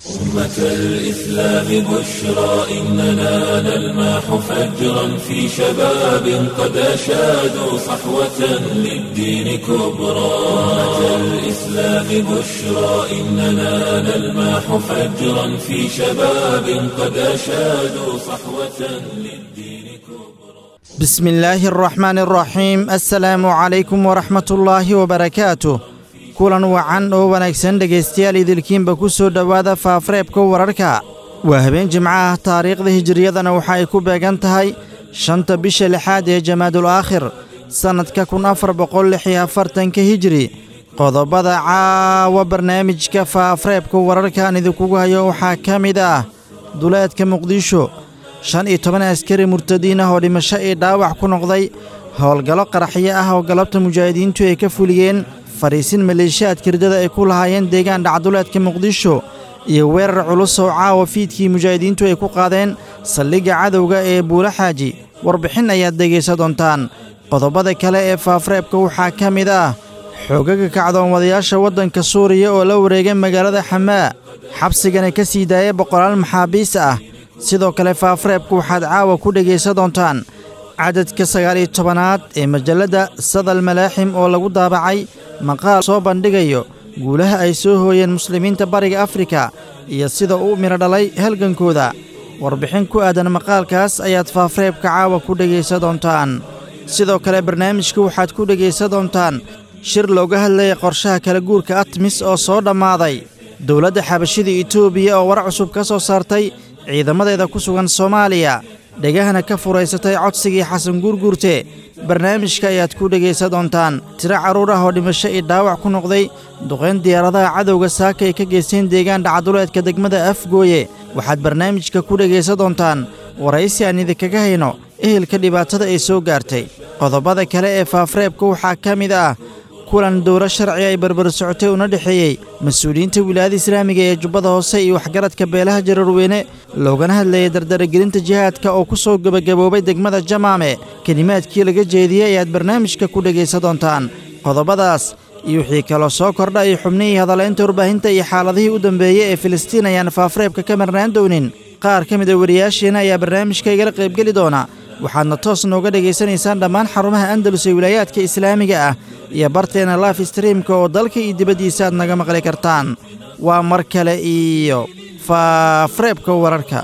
أمة الإسلام بشرى إننا نلمح فجرا في شباب قد أشادوا صحوة للدين كبرى أمة الإسلام بشرى إننا نلمح فجرا في شباب قد أشادوا صحوة للدين كبرى بسم الله الرحمن الرحيم السلام عليكم ورحمة الله وبركاته kulan wacan oo wanaagsan dhegaystayaal idilkiinba ku soo dhowaada faafareebka wararka waa habeen jimco ah taariikhda hijiriyadana waxa ay ku beegan tahay shanta bisha lixaad ee jamaadul aakhir sannadka kun afar boqol lix iyo afartanka hijiri qodobada caawa barnaamijka faafareebka wararkaan idinkugu hayo waxaa ka mid ah duleedka muqdisho shan iyo toban askari murtadiin ah oo dhimasho iyo dhaawac ku noqday howlgallo qaraxyo ah oo galabta mujaahidiintu ay ka fuliyeen fadhiisin maleeshiyaadka ridada ay ku lahaayeen deegaan dhacduleedka muqdisho iyo weerar culus oo caawa fiidkii mujaahidiintu ay ku qaadeen saldhigga cadowga ee buula xaaji warbixin ayaad dhegaysa doontaan qodobada kale ee faafareebka waxaa ka mid ah xoogaga kacdoonwadayaasha waddanka suuriya oo la wareegay magaalada xamaa xabsigana ka sii daaya boqolaal maxaabiis ah sidoo kale faafareebka waxaad caawa ku dhegaysa doontaan cadadka sagaaliyo tobanaad ee majalladda sadal malaaxim oo lagu daabacay maqaal soo bandhigayo guulaha ay soo hooyeen muslimiinta bariga afrika iyo sida uu midho dhalay halgankooda warbixin ku aadan maqaalkaas ayaad faafareebka caawa ku dhegaysa doontaan sidoo kale barnaamijka waxaad ku dhegaysa doontaan shir looga hadlaya qorshaha kala guurka atmis oo soo dhammaaday dowladda xabashida etoobiya oo war cusub ka soo saartay ciidamadeeda ku sugan soomaaliya dhegahana ka furaysatay codsigii xasan guurguurte barnaamijka ayaad ku dhegaysa doontaan tiro carruur ah oo dhimasho iyo dhaawac ku noqday duqayn diyaaradaha cadowga saaka ay ka geysteen deegaan dhacaduleedka degmada afgooye waxaad barnaamijka ku dhegaysa doontaan waraysi aan idinkaga hayno ehelka dhibaatada ay soo gaartay qodobada kale ee faafareebka waxaa ka mid ah kulan dowlo sharci ay barbar socotay una dhexeeyey mas-uuliyiinta wilaayada islaamiga ee jubbada hoose iyo waxgaradka beelaha jararweyne loogana hadlayay dardaragelinta jihaadka oo ku soo gebagaboobay degmada jamaame kelimaadkii laga jeediyey ayaad barnaamijka ku dhegaysa doontaan qodobadaas iyo wixii kaloo soo kordha iyo xubnihii hadalaynta warbaahinta iyo xaaladihii u dambeeyey ee filistiin ayaan faafareebka ka marnaan doonin qaar ka mid a wariyaasheena ayaa barnaamijka igala qaybgeli doona waxaadna toos nooga dhegaysanaysaan dhammaan xarumaha andalus ee wilaayaadka islaamiga ah iyo barteena life streamka oo dalka iyo dibaddiisa aad naga maqli kartaan waa mar kale iyo faafareebka wararka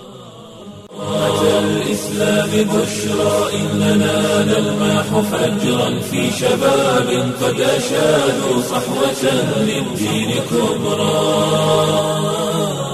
الإسلام بشرى إننا نلمح فجرا في شباب قد أشادوا صحوة للدين كبرى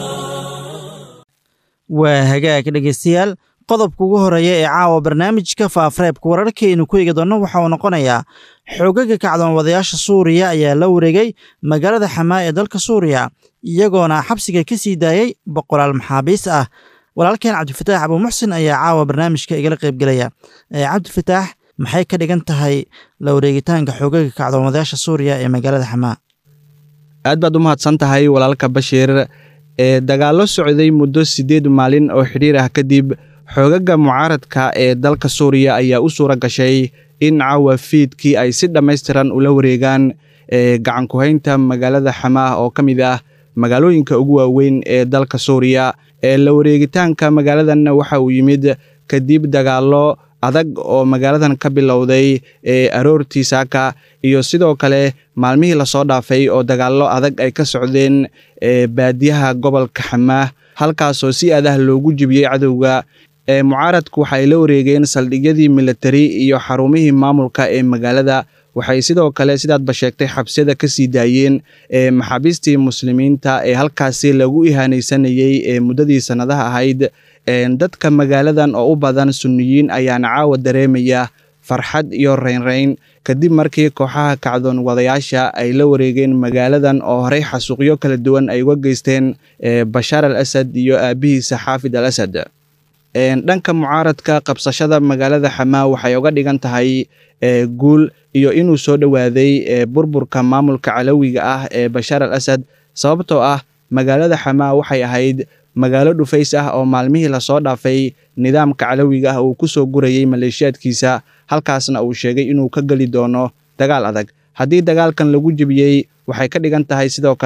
waa hagaag dhegaystayaal qodobka ugu horeeya ee caawa barnaamijka faafareebka wararkaynu ku eegi doonno waxa uu noqonayaa xoogaga kacdoonwadayaasha suuriya ayaa la wareegay magaalada xamaa ee dalka suuriya iyagoona xabsiga ka sii daayey boqolaal maxaabiis ah walaalkeen cabdifataax abuumuxsin ayaa caawa barnaamijka igala qaybgelaya cabdifataax maxay ka dhigan tahay la wareegitaanka xoogaga kacdoonwadayaasha suuriya ee magaalada xamaa aad baad u mahadsan tahay walaalka bashiir ee dagaallo socday muddo siddeed maalin oo xidhiir ah kadib xoogaga mucaaradka ee dalka suuriya ayaa u suura gashay in caawa fiidkii ay si dhammaystiran ula wareegaan gacankuhaynta magaalada xamaah oo ka mid ah magaalooyinka ugu waaweyn ee dalka suuriya ee la wareegitaanka magaaladan waxa uu yimid kadib dagaallo adag oo magaaladan ka bilowday ee aroortii saaka iyo sidoo kale maalmihii lasoo dhaafay oo dagaallo adag ay ka socdeen baadiyaha gobolka xamaah halkaasoo si adah loogu jibiyey cadowga mucaaradku waxa ay la wareegeen saldhigyadii militari iyo xarumihii maamulka ee magaalada waxay sidoo kale sidaadba sheegtay xabsiyada ka sii daayeen maxaabiistii muslimiinta ee halkaasi lagu ihaanaysanayey ee muddadii sannadaha ahayd dadka magaaladan oo u badan sunniyiin ayaana caawa dareemaya farxad iyo raynrayn kadib markii kooxaha kacdoon wadayaasha ay la wareegeen magaaladan oo horey xasuuqyo kala duwan ay uga geysteen bashaar al asad iyo aabihiisa xaafid al asad dhanka mucaaradka qabsashada magaalada xamaa waxay uga dhigan tahay guul iyo inuu soo dhowaaday burburka maamulka calowiga ah ee bashaar al asad sababtoo ah magaalada xamaa waxay ahayd magaalo dhufays ah oo maalmihii lasoo dhaafay nidaamka calowiga ah uu ku soo gurayey maleeshiyaadkiisa halkaasna uu sheegay inuu ka geli doono dagaal adag haddii dagaalkan lagu jebiyey waxay ka dhigan tahay sidoo kale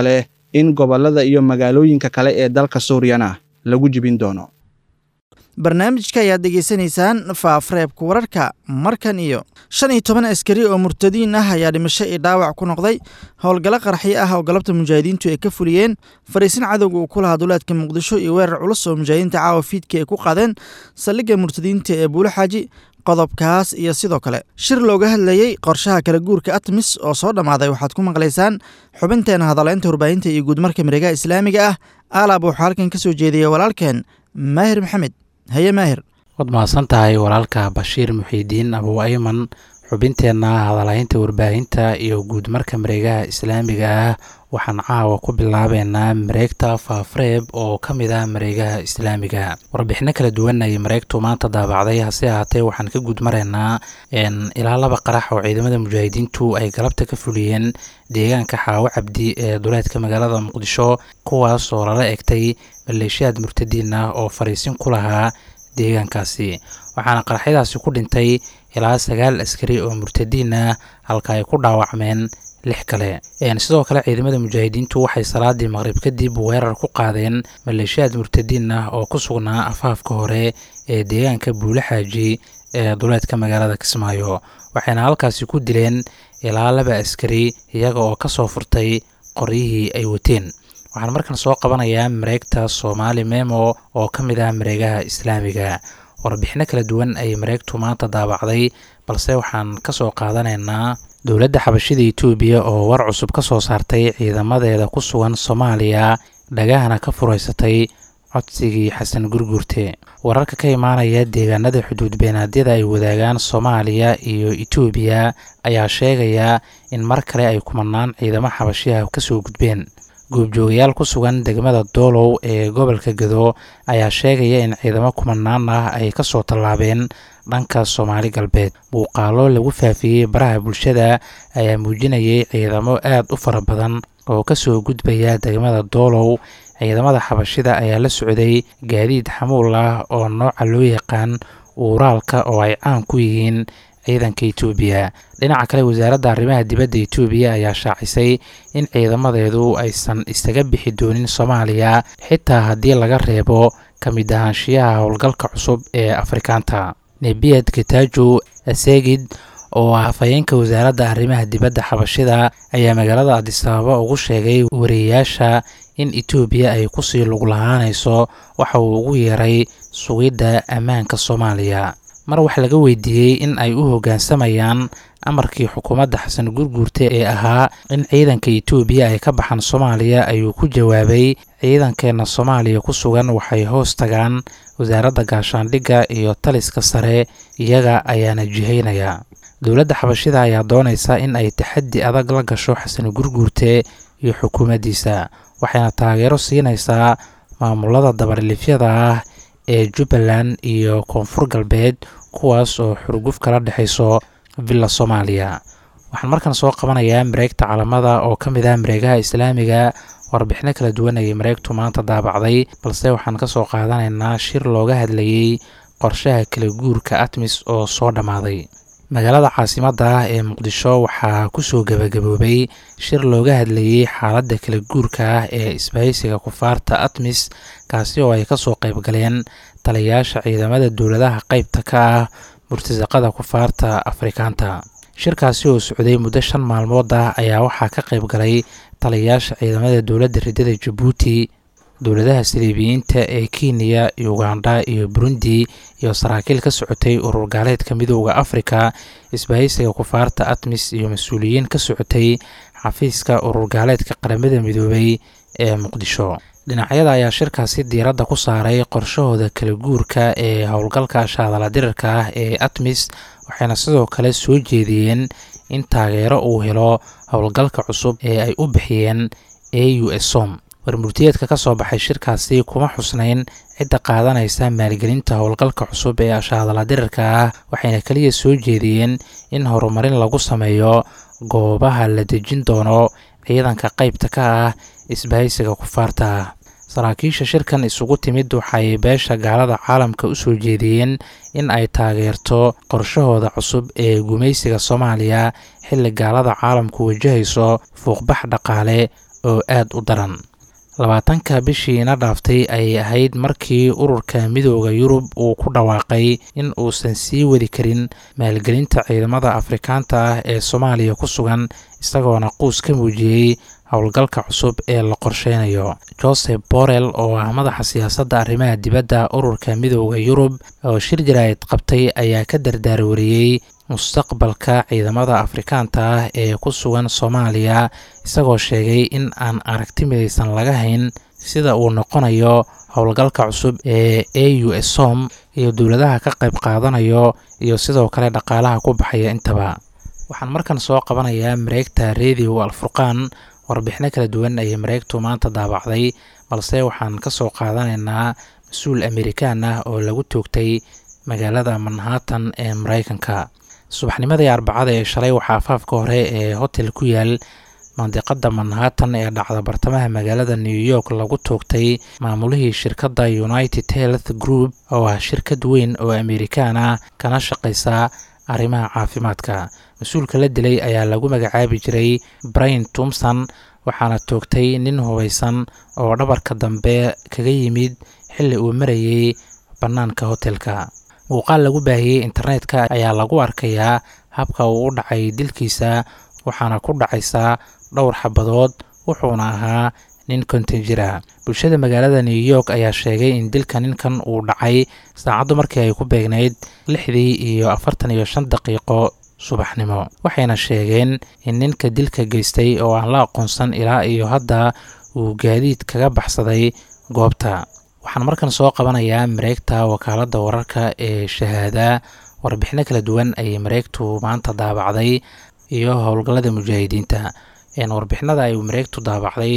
in gobollada iyo magaalooyinka kale ee dalka suuriyana lagu jibin doono barnaamijka ayaad degeysanaysaan faafreebka wararka markan iyo shan iyo toban askari oo murtadiin ah ayaa dhimasho iyo dhaawac ku noqday howlgallo qarxi ah oo galabta mujaahidiintu ay ka fuliyeen fariisin cadowga uu ku lahaa duleedka muqdisho iyo weerar culus oo mujaahidiinta caawa fiidka ay ku qaadeen saldhigga murtadiinta ee buulo xaaji qodobkaas iyo sidoo kale shir looga hadlayey qorshaha kala guurka atmis oo soo dhammaaday waxaad ku maqlaysaan xubinteena hadaleynta warbaahinta iyo guudmarka mareegaha islaamiga ah aalaab wuxuu halkan ka soo jeediyey walaalkeen maahir maxamed haye maahir waad mahadsan tahay walaalka bashiir muxiidiin abuu ayman xubinteenna hadalaynta warbaahinta iyo guudmarka mareegaha islaamiga ah waxaan caawa ku bilaabeynaa mareegta faafreeb oo ka mid ah mareegaha islaamiga warbixino kala duwan ayay mareegtu maanta daabacday hase ahaatee waxaan ka guudmaraynaa ilaa laba qarax oo ciidamada mujaahidiintu ay galabta ka fuliyeen deegaanka xaawo cabdi ee duleedka magaalada muqdisho kuwaas oo lala egtay maleeshiyaad murtadiin ah oo fariisin ku lahaa deegaankaasi waxaana qaraxyadaasi ku dhintay ilaa sagaal askari oo murtadiin ah halka ay ku dhaawacmeen lix kale sidoo kale ciidamada mujaahidiintu waxay salaadii maqrib kadib weerar ku qaadeen maleeshiyaad murtadiin ah oo ku sugnaa afaafka hore ee deegaanka buule xaaji ee duleedka magaalada kismaayo waxayna halkaasi ku dileen ilaa laba askari iyaga oo kasoo furtay qoryihii ay wateen waxaan markan soo qabanayaa mareegta soomaali memo oo ka mid ah mareegaha islaamiga warbixino kala duwan ayay mareegtu maanta daabacday balse waxaan kasoo qaadanaynaa dowladda xabashida etoobiya oo war cusub ka soo saartay ciidamadeeda ku sugan soomaaliya dhagahana ka furaysatay codsigii xasan gurgurte wararka ka imaanaya deegaanada xuduud beenaadyada ay wadaagaan soomaaliya iyo etoobiya ayaa sheegaya in mar kale ay kumanaan ciidamo xabashiha kasoo gudbeen goobjoogayaal ku sugan degmada doolow ee gobolka gado ayaa sheegaya in ciidamo kumanaan ah ay kasoo tallaabeen dhanka soomaali galbeed muuqaalo lagu faafiyey baraha bulshada ayaa muujinayay ciidamo aad u fara badan oo kasoo gudbaya degmada doolow ciidamada xabashida ayaa la socday gaadiid xamuul ah oo nooca loo yaqaan uuraalka oo ay caan ku yihiin ciidanka etoobiya dhinaca kale wasaaradda arrimaha dibadda etoobiya ayaa shaacisay in ciidamadeedu aysan isaga bixi doonin soomaaliya xitaa haddii laga reebo ka mid ahaanshiyaha howlgalka cusub ee afrikaanta nebiyad katajo asegid oo ah afhayeenka wasaaradda arrimaha dibadda xabashida ayaa magaalada adisababa ugu sheegay wariyeyaasha in etoobiya ay kusii lug lahaanayso waxa uu ugu yeeray sugidda ammaanka soomaaliya mar wax laga weydiiyey in ay u hoggaansamayaan amarkii xukuumadda xasan gurguurte ee ahaa in ciidanka etoobiya ay ka baxaan soomaaliya ayuu ku jawaabay ciidankeenna soomaaliya ku sugan waxay hoos tagaan wasaaradda gaashaandhigga iyo taliska sare iyaga ayaana jihaynaya dowladda xabashida ayaa doonaysa in ay taxaddi adag la gasho xasan gurguurte iyo xukuumaddiisa waxayna taageero siinaysaa maamulada dabarlifyada ah ee jubbaland iyo koonfur galbeed kuwaas oo xurguf kala dhexayso villa soomaaliya waxaan markan soo qabanayaa mareegta calamada oo ka mid ah mareegaha islaamiga warbixino kala duwan ayay mareegtu maanta daabacday balse waxaan ka soo qaadanaynaa shir looga hadlayey qorshaha kala guurka atmis oo soo dhammaaday magaalada caasimadda ah ee muqdisho waxaa kusoo gebagaboobay shir looga hadlayey xaaladda kala guurka ah ee isbahaysiga kufaarta atmis kaasi oo ay kasoo qayb galeen taliyayaasha ciidamada dowladaha qeybta ka ah murtasaqada kufaarta afrikaanta shirkaasi oo socday muddo shan maalmood ah ayaa waxaa ka qayb galay taliyayaasha ciidamada dowladda ridada jabuuti dowladaha saliibiyiinta ee kenya uganda iyo burundi iyo saraakiil ka socotay urur gaaleedka midooda afrika isbahaysiga kufaarta atmis iyo mas-uuliyiin ka socotay xafiiska urur gaaleedka qaramada midoobay ee muqdisho dhinacyada ayaa shirkaasi diiradda ku saaray qorshahooda kala guurka ee howlgalka shaadala dirirka ah ee atmis waxayna sidoo kale soo jeediyeen in taageero uu helo howlgalka cusub ee ay u bixiyeen a u s som warmurtiyeedka ka soo baxay shirkaasi kuma xusnayn cidda qaadanaysa maalgelinta howlgalka cusub ee ashaadala dirirka ah waxayna keliya soo jeediyeen in horumarin lagu sameeyo goobaha la dejin doono ciidanka qeybta ka ah isbahaysiga kufaarta ah saraakiisha shirkan isugu timid waxay beesha gaalada caalamka u soo jeediyeen in ay taageerto qorshahooda cusub ee gumaysiga soomaaliya xilli gaalada caalamku wajahayso fuuqbax dhaqaale oo aad u daran labaatanka bishiina dhaaftay ayay ahayd markii ururka midooda yurub uu ku dhawaaqay in uusan sii wadi karin maalgelinta ciidamada afrikaanta ah ee soomaaliya ku sugan isagoona quus ka muujiyey howlgalka cusub ee la qorsheynayo joseph borrell oo ah madaxa siyaasadda arrimaha dibadda ururka midooda yurub oo shir jaraa'id qabtay ayaa ka dardaarwariyey mustaqbalka ciidamada afrikaanta ah ee ku sugan soomaaliya isagoo sheegay in aan aragti midaysan laga hayn sida uu noqonayo howlgalka cusub ee a u s som iyo dowladaha ka qayb qaadanayo iyo sidoo kale dhaqaalaha ku baxaya intaba waxaan markan soo qabanayaa mareegta radio alfurqaan warbixino kala duwan ayay mareegtu maanta daabacday balse waxaan ka soo qaadanaynaa mas-uul amerikaan ah oo lagu toogtay magaalada manhattan ee mareykanka subaxnimadii arbacada ee shalay waxaa afaafka hore ee hotel ku yaal mandiqada manhattan ee dhacda bartamaha magaalada new york lagu toogtay maamulihii shirkadda united health group oo ah shirkad weyn oo amerikaan ah kana shaqaysa arrimaha caafimaadka mas-uulka la dilay ayaa lagu magacaabi jiray brain tumson waxaana toogtay nin hubaysan oo dhabarka dambe kaga yimid xilli uu marayey bannaanka hotelka muuqaal lagu baahiyey internetka ayaa lagu arkayaa habka uu u dhacay dilkiisa waxaana ku dhacaysaa dhowr xabadood wuxuuna ahaa nin konton jira bulshada magaalada new york ayaa sheegay in dilka ninkan uu dhacay saacaddu markii ay ku beegnayd lixdii iyo afartan iyo shan daqiiqo subaxnimo waxayna sheegeen in ninka dilka geystay oo aan la aqoonsan ilaa iyo hadda uu gaadiid kaga baxsaday goobta waxaan markan soo qabanayaa mareegta wakaaladda wararka ee shahaada warbixino kala duwan ayay mareegtu maanta daabacday iyo howlgallada mujaahidiinta warbixinada ay mareegtu daabacday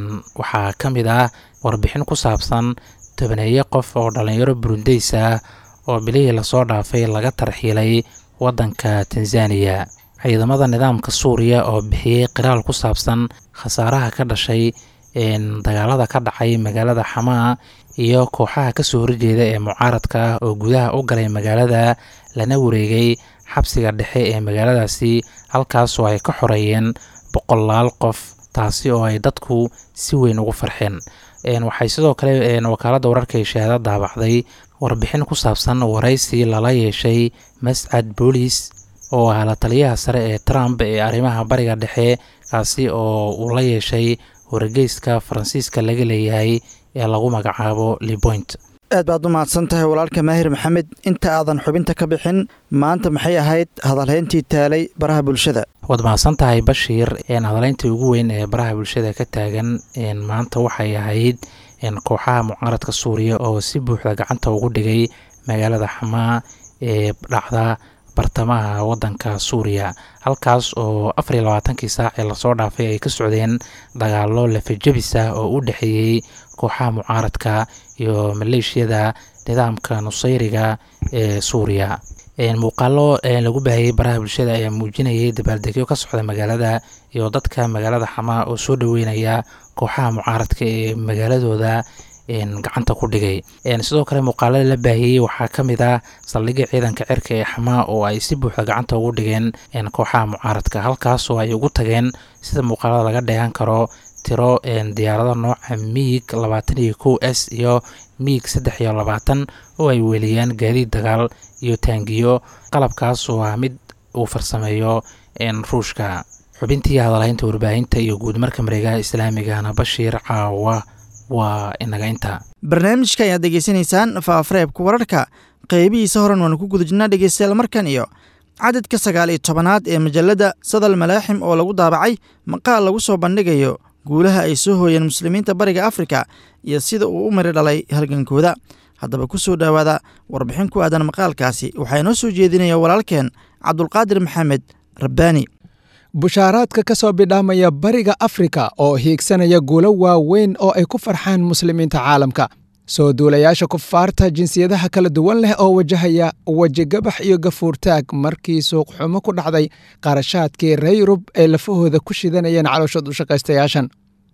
waxaa ka mid ah warbixin ku saabsan tobaneeye qof oo dhallinyaro burundeys ah oo bilihii lasoo dhaafay laga tarxiilay waddanka tanzaniya ciidamada nidaamka suuriya oo bixiyey qiraal ku saabsan khasaaraha ka dhashay dagaalada ka dhacay magaalada xamaa iyo kooxaha kasoo horjeeda ee mucaaradka ah oo gudaha u galay magaalada lana wareegay xabsiga dhexe ee magaaladaasi halkaasoo ay ka xoreeyeen boqolaal qof taasi oo ay dadku si weyn ugu farxeen waxay sidoo kale wakaaladda wararka ee shahaada daabacday warbixin ku saabsan waraysi lala yeeshay mascad boolis oo ah la taliyaha sare ee trump ee arrimaha bariga dhexe kaasi oo uu la yeeshay wargeyska faransiiska laga leeyahay ee lagu magacaabo liboint aad baad u mahadsan tahay walaalka maahir maxamed inta aadan xubinta ka bixin maanta maxay ahayd hadalhayntii taalay baraha bulshada waad mahadsan tahay bashiir hadaleyntii ugu weyn ee baraha bulshada ka taagan maanta waxay ahayd kooxaha mucaaradka suuriya oo si buuxda gacanta ugu dhigay magaalada xamaa ee dhacda bartamaha wadanka suuriya halkaas oo afar iyo labaatankii saac ee lasoo dhaafay ay ka socdeen dagaalo lafajabis ah oo u dhexeeyey kooxaha mucaaradka iyo maleeshiyada nidaamka nusayriga ee suuriya muuqaalo lagu baahiyey baraha bulshada ayaa muujinayay dabaaldegyo ka socda magaalada iyo dadka magaalada xamaa oo soo dhoweynaya kooxaha mucaaradka ee magaaladooda gacanta ku dhigay sidoo kale muuqaalada la baahiyey waxaa ka mid ah saldhigga ciidanka cirka ee xamaa oo ay si buuxda gacanta ugu dhigeen kooxaha mucaaradka halkaas oo ay ugu tageen sida muuqaalada laga dheehan karo tiro diyaarado nooca miig labaatan iyo kow s iyo miig saddex iyo labaatan oo ay weeliyaan gaadiid dagaal iyo taangiyo qalabkaas oo ah mid uu farsameeyo ruushka xubintii hadalhaynta warbaahinta iyo guudmarka mareegaha islaamigana bashiir caawa waa inaga inta barnaamijka ayaad degeysanaysaan faafareebka wararka qeybihiisa horan waanu ku guda jirnaa dhegeystayaal markan iyo cadadka sagaal iyo tobanaad ee majalladda sadal malaaxim oo lagu daabacay maqaal lagu soo bandhigayo guulaha ay soo hooyeen muslimiinta bariga afrika iyo sida uu u mari dhalay halgankooda haddaba ku soo dhowaada warbixin ku aadan maqaalkaasi waxaa inoo soo jeedinaya walaalkeen cabdulqaadir maxamed rabbaani bushaaraadka ka soo bidhaamaya bariga afrika oo hiigsanaya guulo waaweyn oo ay ku farxaan muslimiinta caalamka soo duulayaasha kufaarta jinsiyadaha kala duwan leh oo wajahaya wejigabax iyo gafuurtaag markii suuqxumo ku dhacday qarashaadkii ree yurub ay lafahooda ku shidanayeen calooshad u shaqaystayaashan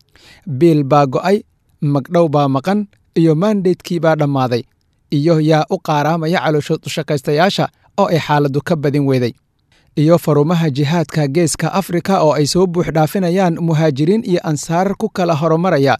biil baa go'ay magdhow baa maqan iyo maandeydkii baa dhammaaday iyo yaa u qaaraamaya calooshad u shaqaystayaasha oo ay xaaladdu ka badin weeday iyo farumaha jihaadka geeska afrika oo ay soo buux dhaafinayaan muhaajiriin iyo ansaar ku kala horumaraya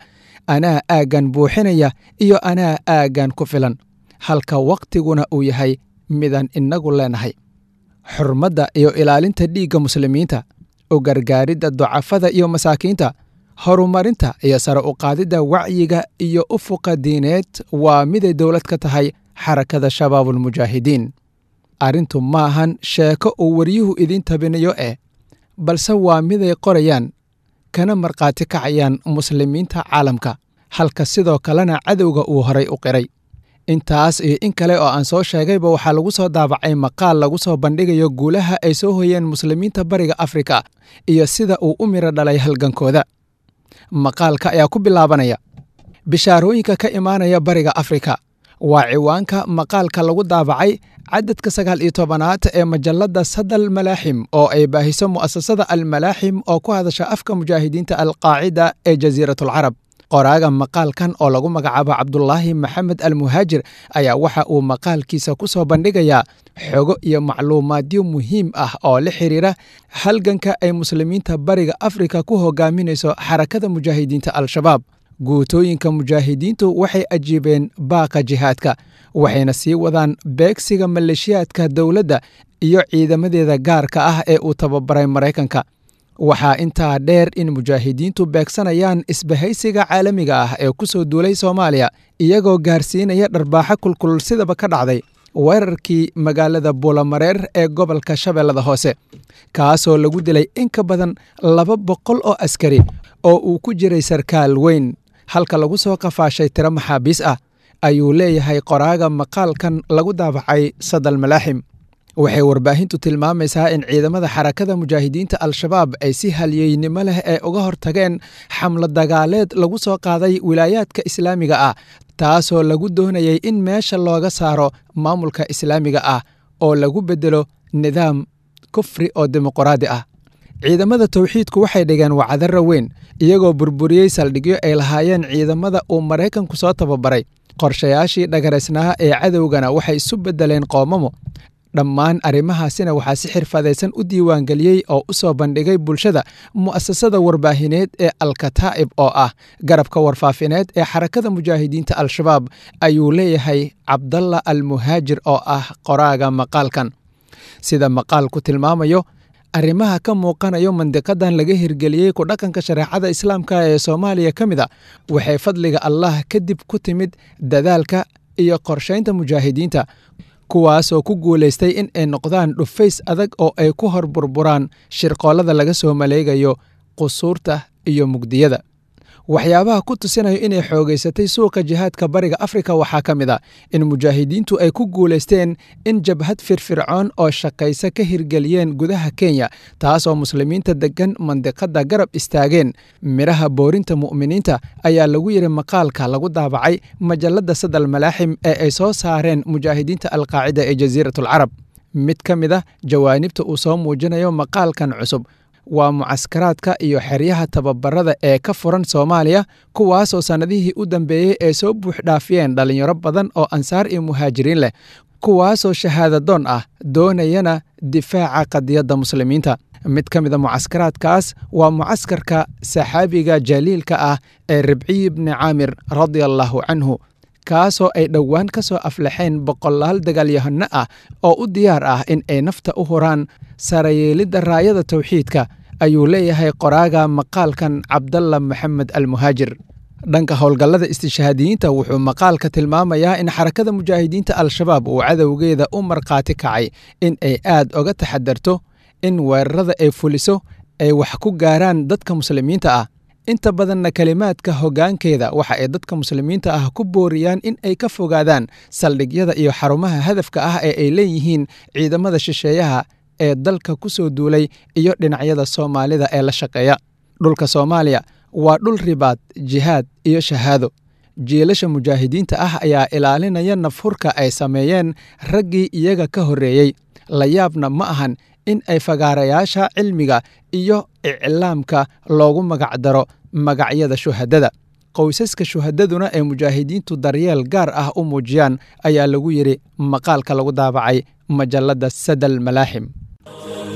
anaa aaggan buuxinaya iyo anaa aaggan ku filan halka wakhtiguna uu yahay midaan innagu leenahay xurmadda iyo ilaalinta dhiigga muslimiinta u gargaaridda ducafada iyo masaakiinta horumarinta iyo sare u qaadidda wacyiga iyo ufuqa diineed waa miday dowlad ka tahay xarakada shabaabulmujaahidiin arrintu maahan sheeko uu waryuhu idiin tabinayo eh balse waa miday qorayaan kana markhaati kacayaan muslimiinta caalamka halka sidoo kalena cadowga uu horay u qiray intaas iyo in kale oo aan soo sheegayba waxaa lagu soo daabacay maqaal lagu soo bandhigayo guulaha ay soo hoyeen muslimiinta bariga afrika iyo sida uu u miro dhalay halgankooda maqaalka ayaa ku bilaabanaya bishaarooyinka ka imaanaya bariga afrika waa ciwaanka maqaalka lagu daabacay cadadka sagaal iyo tobanaad ee majalladda sadal malaaxim oo ay baahiso mu'asasada almalaaxim oo ku hadasha afka mujaahidiinta alqaacida ee jasiiratulcarab qoraaga maqaalkan oo lagu magacaabo cabdulaahi maxamed almuhaajir ayaa waxa uu maqaalkiisa ku soo bandhigayaa xogo iyo macluumaadyo muhiim ah oo la xiriira halganka ay muslimiinta bariga afrika ku hogaaminayso xarakada mujaahidiinta al-shabaab guutooyinka mujaahidiintu waxay ajiibeen baaqa jihaadka waxayna sii wadaan beegsiga maleeshiyaadka dowladda iyo ciidamadeeda gaarka ah ee uu tababaray maraykanka waxaa intaa dheer in mujaahidiintu beegsanayaan isbahaysiga caalamiga ah ee ku soo duulay soomaaliya iyagoo gaarsiinaya dharbaaxo kulkulul sidaba ka dhacday weerarkii magaalada buulamareer ee gobolka shabeellada hoose kaasoo lagu dilay in ka badan laba boqol oo askari oo uu ku jiray sarkaal weyn halka lagu soo qafaashay tiro maxaabiis ah ayuu leeyahay qoraaga maqaalkan lagu daabacay sadal malaaxim waxay warbaahintu tilmaamaysaa in ciidamada xarakada mujaahidiinta al-shabaab ay si halyeynimo leh ee uga hortageen xamlo dagaaleed lagu soo qaaday wilaayaadka islaamiga ah taasoo lagu doonayay in meesha looga saaro maamulka islaamiga ah oo lagu beddelo nidaam kufri oo dimuqraadi ah ciidamada towxiidku waxay dhigeen wacdara weyn iyagoo burburiyey saldhigyo ay lahaayeen ciidamada uu maraykanku soo tababaray qorshayaashii dhagaraysnaa ee cadowgana waxay isu beddeleen qoomamo dhammaan arrimahaasina waxaa si xirfadaysan u diiwaangeliyey oo u soo bandhigay bulshada mu'asasada warbaahineed ee alkataa'ib oo ah garabka warfaafineed ee xarakada mujaahidiinta al-shabaab ayuu leeyahay cabdalla almuhaajir oo ah qoraaga maqaalkan sida maqaalku tilmaamayo arrimaha ka muuqanayo mandiqadan laga hirgeliyey ku dhaqanka shareecada islaamka ee soomaaliya ka mid a waxay fadliga allah kadib ku timid dadaalka iyo qorshaynta mujaahidiinta kuwaasoo ku guulaystay in ay noqdaan dhufays adag oo ay ku hor burburaan shirqoollada laga soo maleegayo qusuurta iyo mugdiyada waxyaabaha ku tusinayo inay xoogaysatay suuqa jihaadka bariga afrika waxaa ka mid a in mujaahidiintu ay ku guulaysteen in jabhad firfircoon oo shaqaysa ka hirgeliyeen gudaha kenya taasoo muslimiinta deggan mandiqadda garab istaageen midhaha boorinta mu'miniinta ayaa lagu yidhi maqaalka lagu daabacay majalladda sadal malaaxim ee ay soo saareen mujaahidiinta alqaacida ee jasiiratulcarab mid ka mid ah jawaanibta uu soo muujinayo maqaalkan cusub waa mucaskaraadka iyo xeryaha tababarada ee ka furan soomaaliya kuwaasoo sannadihii u dambeeyey ay soo buuxdhaafiyeen dhallinyaro badan oo ansaar iyo muhaajiriin leh kuwaasoo shahaadadoon ah doonayana difaaca qadiyadda muslimiinta mid ka mida mucaskaraadkaas waa mucaskarka saxaabiga jaliilka ah ee ribciyi bni caamir radia allaahu canhu kaasoo ay dhowaan ka soo aflaxeen boqolaal dagaalyahano ah oo u diyaar ah in ay nafta u huraan sarayeelidda raayada towxiidka ayuu leeyahay qoraaga maqaalkan cabdalla maxamed almuhaajir dhanka howlgallada istishhaadiyiinta wuxuu maqaalka tilmaamayaa in xarakada mujaahidiinta al-shabaab uu cadowgeeda u markhaati kacay in ay aad oga taxadarto in weerarada ay fuliso ay wax ku gaaraan dadka muslimiinta ah inta badanna kelimaadka hoggaankeeda waxa ay dadka muslimiinta ah ku booriyaan in ay ka fogaadaan saldhigyada iyo xarumaha hadafka ah ee ay leeyihiin ciidamada shisheeyaha ee dalka ku soo duulay iyo dhinacyada soomaalida ee la shaqeeya dhulka soomaaliya waa dhul ribaad jihaad iyo shahaado jiilasha mujaahidiinta ah ayaa ilaalinaya nafhurka ay sameeyeen raggii iyaga ka horreeyey la yaabna ma ahan in ay fagaarayaasha cilmiga iyo iclaamka loogu magacdaro magacyada shuhadada qoysaska shuhadaduna ee mujaahidiintu daryeel gaar ah u muujiyaan ayaa lagu yidhi maqaalka lagu daabacay majalladda sadal malaaxim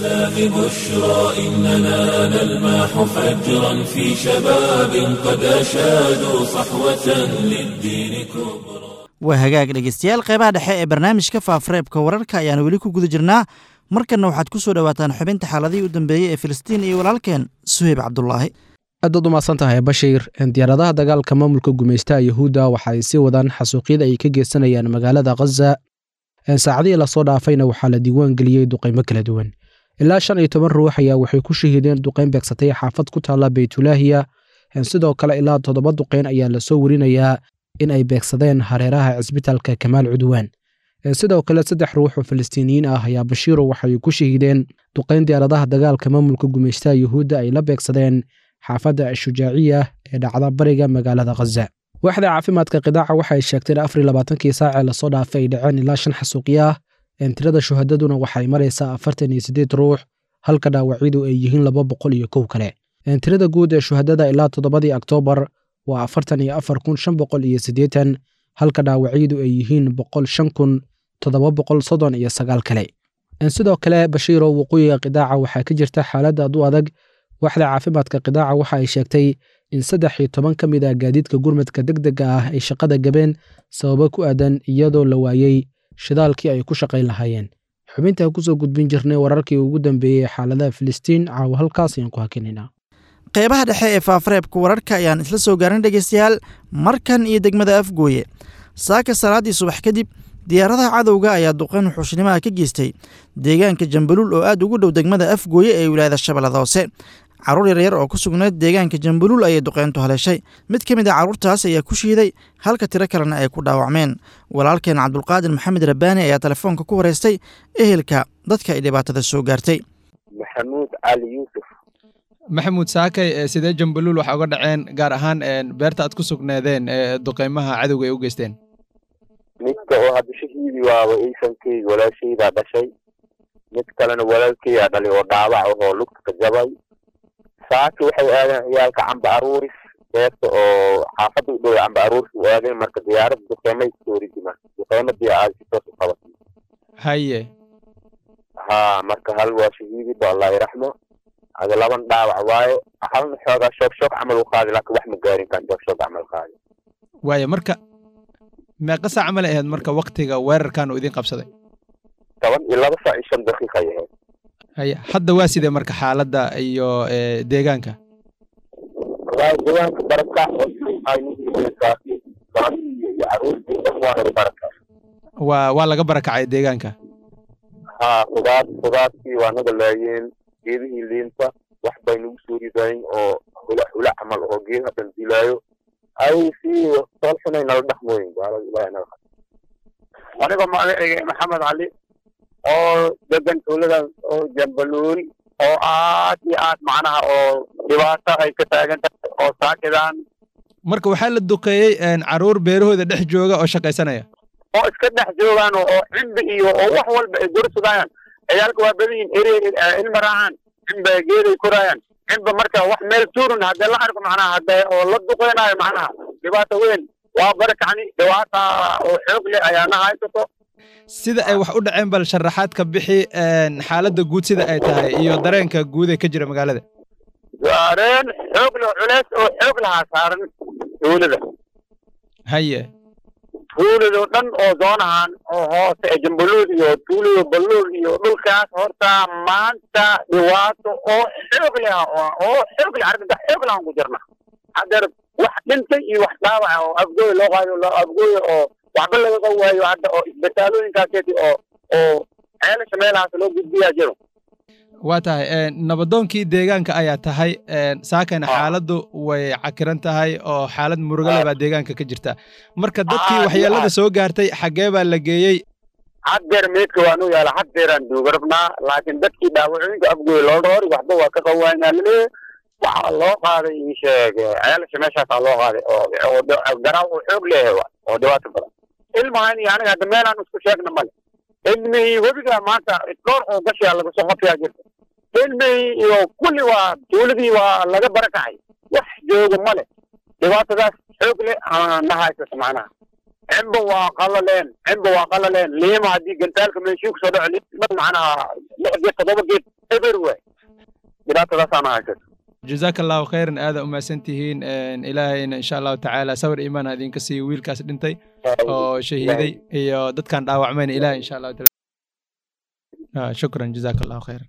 الإسلام بشرى إننا نلمح فجرا في شباب قد أشادوا صحوة للدين كبرى waa hagaag dhegeystayaal qeybaha dhexe ee barnaamijka faafareebka wararka ayaan weli ku guda jirnaa markanna waxaad ku soo dhowaataan xubinta xaaladihii u dambeeyey ee filistiin iyo walaalkeen suheyb cabdulaahi aadaad umahadsan tahay bashiir diyaaradaha dagaalka maamulka gumaystaha yahuudda waxa ay sii wadaan xasuuqyada ay ka geysanayaan magaalada khaza saacadihii lasoo dhaafayna waxaa la diiwaan geliyey duqaymo kala duwan ilaa shan iyo toban ruux ayaa waxay ku shahiideen duqayn beegsatay xaafad ku taalla beytulaahiya sidoo kale ilaa toddoba duqayn ayaa lasoo werinayaa in ay beegsadeen hareeraha cisbitaalka kamaal cudwaan sidoo kale saddex ruux oo falastiiniyiin ah ayaa bashiiro waxay ku shahiideen duqayn diyaaradaha dagaalka maamulka gumaystaha yuhuudda ay la beegsadeen xaafadda ashujaaciya ee dhacda bariga magaalada khaza waaxda caafimaadka qidaaca waxay sheegteen afar labaatankii saacee lasoo dhaafay ay dhaceen ilaa shan xasuuqya ah tirada shuhadaduna waxay maraysaa afartan iyo siddeed ruux halka dhaawacyadu ay yihiin laba boqol iyo kow kale tirada guud ee shuhadada ilaa toddobadii oktoobar waa afartan iyo afar kun shan boqol iyo siddeetan halka dhaawacyadu ay yihiin boqol shan kun toddoba boqol soddon iyo sagaal kale sidoo kale bashiiro waqooyiga qidaaca waxaa ka jirta xaalad aad u adag waaxda caafimaadka qidaaca waxa ay sheegtay in saddex iyo toban ka mid ah gaadiidka gurmadka deg dega ah ay shaqada gabeen sababo ku aadan iyadoo la waayey shidaalkii ay ku shaqayn lahaayeen xubintaa kusoo gudbin jirnay wararkii ugu dambeeyey xaaladaha filistiin caawa halkaas ayaan ku hakinaynaa qeybaha dhexe ee faafareebka wararka ayaan isla soo gaarin dhegeystayaal markan iyo degmada afgooye saaka salaaddii subax kadib diyaaradaha cadowga ayaa duqayn wuxuushnimaha ka geystay deegaanka jambaluul oo aad ugu dhow degmada afgooye ee wilaayada shabeellada hoose carruur yaryar oo ku sugnayd deegaanka jambaluul ayay duqayntu haleeshay mid ka mid a carruurtaas ayaa ku shiiday halka tiro kalena ay ku dhaawacmeen walaalkeen cabdulqaadir maxamed rabbaani ayaa telefoonka ku wareystay ehelka dadka ay dhibaatada soo gaartay maxamuud cali yuusuf maxamuud saakay sidee jambaluul waxa uga dhaceen gaar ahaan beerta aad ku sugneedeen ee duqaymaha cadowga ay u geysteen midka oo hadda shahiidi waaba iisankeyga walaashaydaa dhashay mid kalena walaalkeygaa dhalay oo dhaawac ahoo lugta ka jabay saaki waxay aadeen ciyaalka camba aruuris beerta oo xaafadda u dhow camba aruuris u aadeen marka diyaaradda duqeymay kusoo ridimaan duqeymadii aada si toos u qabatay haye ha marka hal waa shahiidiba allah iraxmo ada laban dhaawac waaye halna xoogaa shoog shoog camal u qaadi laakiin wax ma gaarin kan shoog shoog camal qaadi waaye marka meeqa saac camal ahayd marka waktiga weerarkan uu idin qabsaday toban iyo laba saac iyo shan daqiiqa ay ahayd haye hadda waa sidee marka xaaladda iyo deegaanka wallaahi deegaanka baraka iyo caruurtii dhan waana baraka waa waa laga barakacay deegaanka ha khudaar khudaartii waa naga laayeen geedihii liinta wax bay nagu soo ridayn oo hula hula camal oo geed haddan dilaayo ay si sool xunay nala dhaqmooyin gaalada ilaahay naga aniga magacayga maxamed cali oo degan tuuladan oo jambaluul oo aad iyo aad macnaha oo dhibaato ay ka taagan tahay oo saakidan marka waxaa la duqeeyey caruur beerahooda dhex jooga oo shaqaysanaya oo iska dhex joogaan oo cimbi iyo oo wax walba ay gorsudayaan ciyaalka waa badan yihin ere ilma raacaan cimba geeday koraayaan cimba marka wax meel tuurin haddee la arko macnaha haddee oo la duqeynaayo macnaha dhibaato weyn waa barakacni dhibaata oo xoog leh ayaana haysato sida ay wax u dhaceen bal sharaxaad ka bixi xaaladda guud sida ay tahay iyo dareenka guud ee ka jira magaalada dareen xoog leh culeys oo xoog lahaa saaran tuulada haye tuuladoo dhan oo zoonahan oo hoose ee jambaluud iyo tuulada baluul iyo dhulkaas horta maanta dhibaato oo xoog leh oo xoog leh arrinta xoog lahan ku jirna hadeer wax dhintay iyo wax dhaawaca oo afgooy loo qaado loo afgooy oo waxba laga qab waayo hadda oo isbitaalooyinkaaseti oo oo ceelasha meelahaas loo gudbiyaa jiro waa tahay nabadoonkii deegaanka ayaa tahay saakana xaaladdu way cakiran tahay oo xaalad murugale baa deegaanka ka jirta marka dadkii waxyeelada soo gaartay xaggee baa la geeyey haddeer meydka waa nu yaala haddeeraan duuga rabnaa laakiin dadkii dhaawacooyinka afgooy loo roori waxba waa ka qawaanaa laleeyahay waxaa loo qaaday ii sheeg ceelasha meeshaasaa loo qaaday oo garaaw oo xoog leeyahay oo dhibaato badan ilmahan iyo aniga hadda meelaan isku sheegna male ilmihii webiga maanta dhowr oo gashiyaa laga soo qofiyaa jirta ilmihii iyo kulli waa tuuladii waa laga barakacay wax jooga male dhibaatadaas xoog leh na haysata macnaha cimba waa qalaleen cimba waa qalaleen liima haddii gantaalka meeshii kusoo dhaco liima macnaha lix geed toddoba geed eber waay dhibaatadaasaan haysato jazaaka allahu khayran aada umahadsan tihiin ilaahayna insha allahu tacaala sawir iimaan ha idinka siiyo wiilkaas dhintay oo shahiiday iyo dadkan dhaawacmayna ilahay insha allahu taala شكرا جزاك الله خيرا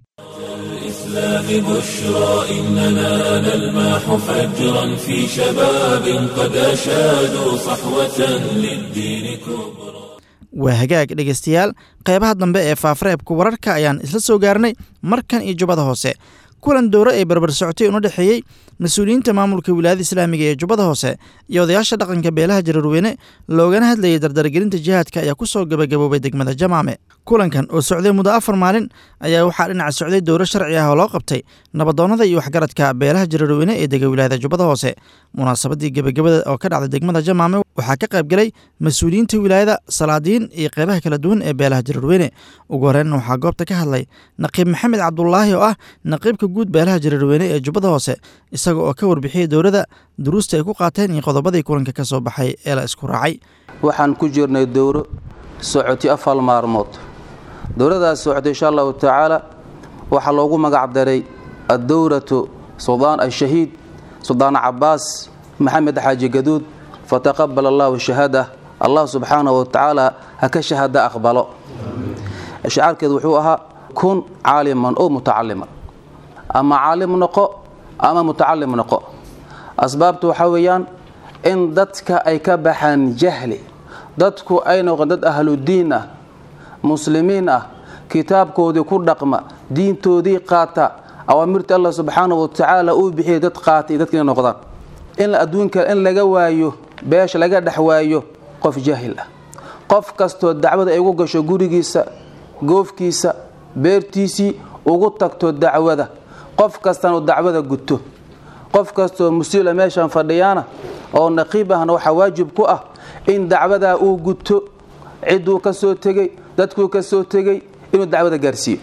الإسلام بشرى إننا نلمح فجرا في شباب قد أشادوا صحوة للدين كبرى waa hagaag dhegaystayaal qeybaha dambe ee faafareebka wararka ayaan isla soo gaarnay markan iyo jubbada hoose kulan dowro ee barbar socotay una dhexeeyey mas-uuliyiinta maamulka wilaayada islaamiga ee jubbada hoose iyo odayaasha dhaqanka beelaha jararweyne loogana hadlayay dardargelinta jihaadka ayaa ku soo gabagaboobay degmada jamaame kulankan oo socday muddo afar maalin ayaa waxaa dhinaca socday dowro sharci ah oo loo qabtay nabadoonnada iyo waxgaradka beelaha jararweyne ee dega wilaayada jubbada hoose munaasabadii gebagabada oo ka dhacday degmada jamaame waxaa ka qayb galay mas-uuliyiinta wilaayada salaadiin iyo qeybaha kala duwan ee beelaha jararweyne ugu horreynna waxaa goobta ka hadlay naqiib maxamed cabdulaahi oo ah naqiibka guud beelaha jararweyne ee jubbada hoose isaga oo ka warbixiyey dowladda duruusta ay ku qaateen iyo qodobadii kulanka ka soo baxay ee la isku raacay waxaan ku jirnay dowro socoti afar maalmood dowladaas socotay insha allahu tacaala waxaa loogu magac daray addowratu suldaan ashahiid suldaan cabaas maxamed xaaji gaduud fataqabal allahu shahaada allah subxaanahu wa tacaala ha ka shahada aqbalo shacaarkeedu wuxuu ahaa kun caaliman oo mutacaliman ama caalim noqo ama mutacalim noqo asbaabtu waxaa weeyaan in dadka ay ka baxaan jahli dadku ay noqon dad ahludiin ah muslimiin ah kitaabkoodii ku dhaqma diintoodii qaata awaamirta allah subxaanahu wa tacaala uu bixiyay dad qaata iyo dadka inay noqdaan in adduunka in laga waayo beesha laga dhex waayo qof jaahil ah qof kastoo dacwada ay ugu gasho gurigiisa goofkiisa beertiisii ugu tagto dacwada qof kastana dacwada guto qof kastoo musiila meeshan fadhiyaana oo naqiib ahna waxaa waajib ku ah in dacwadaa uu guto cidduu ka soo tegey dadkuu ka soo tegey inuu dacwada gaarsiiyo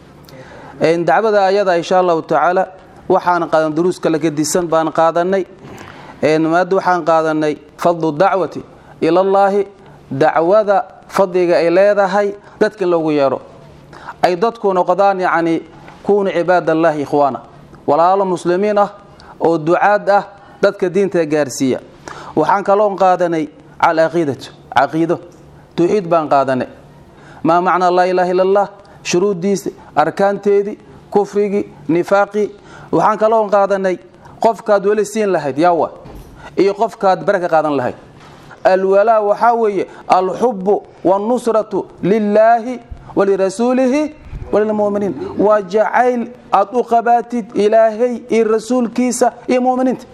dacwada ayada insha allahu tacaala waxaan qaadan duruus kala gedisan baan qaadanay maada waxaan qaadanay fadlu dacwati ilallaahi dacwada fadliga ay leedahay dadka in loogu yeedho ay dadku noqdaan yacni kuunu cibaadallaahi ikhwaana walaalo muslimiin ah oo ducaad ah dadka diinta gaarsiiya waxaan kaloon qaadanay cal caqiidatu caqiido tawxiid baan qaadanay maa macnaa laa ilaaha illa allah shuruuddiisa arkaanteedii kufrigii nifaaqii waxaan kaloon qaadanay qofkaad weli siin lahayd yaawa iyo qofkaad bare ka qaadan lahayd alwalaa waxaa weeye alxubu wاlnusratu lilaahi walirasuulihi walilmuminiin waa jacayl aad u qabaatid ilaahay iyo rasuulkiisa iyo muminiinta